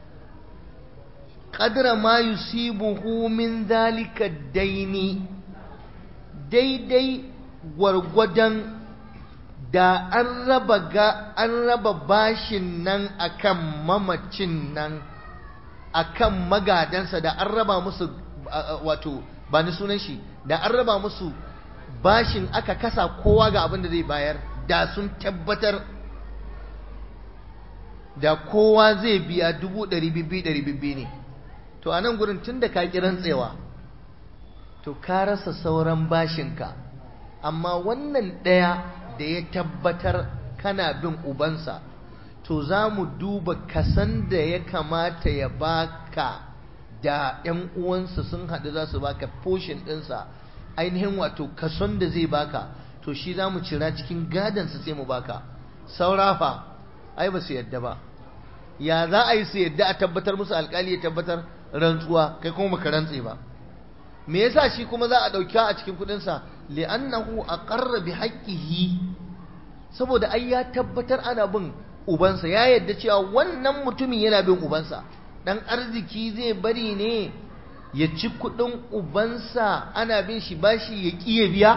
qadra ma yusibuhu min zalika daini daidai gwargwadon da an raba ga an raba bashin nan akan mamacin nan akan magadansa da an raba musu wato ba ni sunan shi da an raba musu bashin aka kasa kowa ga abin da zai bayar da sun tabbatar da kowa zai biya dubu ɗari bibbi ɗari bibbi ne to a nan gurin tun da ka ƙi rantsewa to ka rasa sauran bashinka amma wannan ɗaya da ya tabbatar kana bin ubansa to za mu duba kasan da ya kamata ya baka da ‘yan uwansa sun haɗu za su baka foshin ɗinsa ainihin wato kason da zai baka to shi za mu cira cikin gadansa sai mu baka saurafa ai ba su yadda ba ya za a yi su yadda a tabbatar musu alkali ya tabbatar rantsuwa kai kuma baka rantse ba me yasa shi kuma za a ɗauki a cikin kuɗinsa li'annahu aqarra bi haqqihi saboda ai ya tabbatar ana bin ubansa ya yadda cewa wannan mutumin yana bin ubansa dan arziki zai bari ne ya ci kudin ubansa ana bin shi bashi ya kiye biya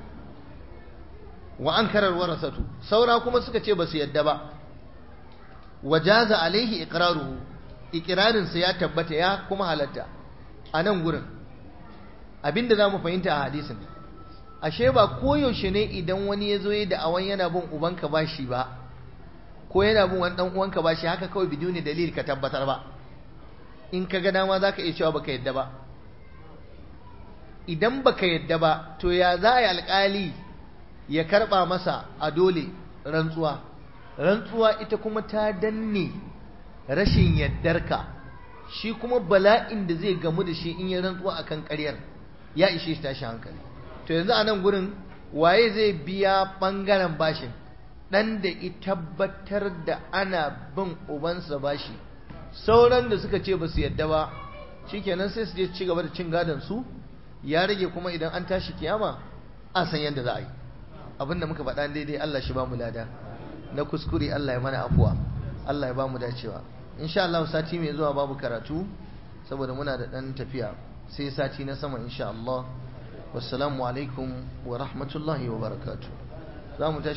wa an karar warasatu saura kuma suka ce ba su yadda ba wajaza alaihi iqraruhu iqrarinsa ya tabbata ya kuma halatta a nan gurin abinda za mu fahimta a hadisin ashe ba koyaushe ne idan wani ya zo ya da awan yana bin ubanka bashi ba ko yana bin wani dan uwanka bashi haka kawai biduni dalil ka tabbatar ba in ka ga dama zaka iya cewa baka yadda ba idan baka yadda ba to ya za a yi alƙali ya karɓa masa a dole rantsuwa rantsuwa ita kuma ta danne rashin yaddarka shi kuma bala'in da zai gamu da shi in ya rantsuwa akan ƙaryar ya ishe shi tashi hankali to yanzu a nan gurin waye zai biya ɓangaren bashin ɗan da ya tabbatar da ana bin ubansa bashi sauran da suka ce ba su yadda ba shikenan sai su je ci gaba da cin gadon su ya rage kuma idan an tashi kiyama a san yadda za a yi abin da muka faɗa daidai Allah shi ba mu lada na kuskure Allah ya mana afuwa Allah ya ba mu dacewa insha Allah sati mai zuwa babu karatu saboda muna da ɗan tafiya sai sati na sama insha Allah wassalamu alaikum wa rahmatullahi wa barakatuh za mu tashi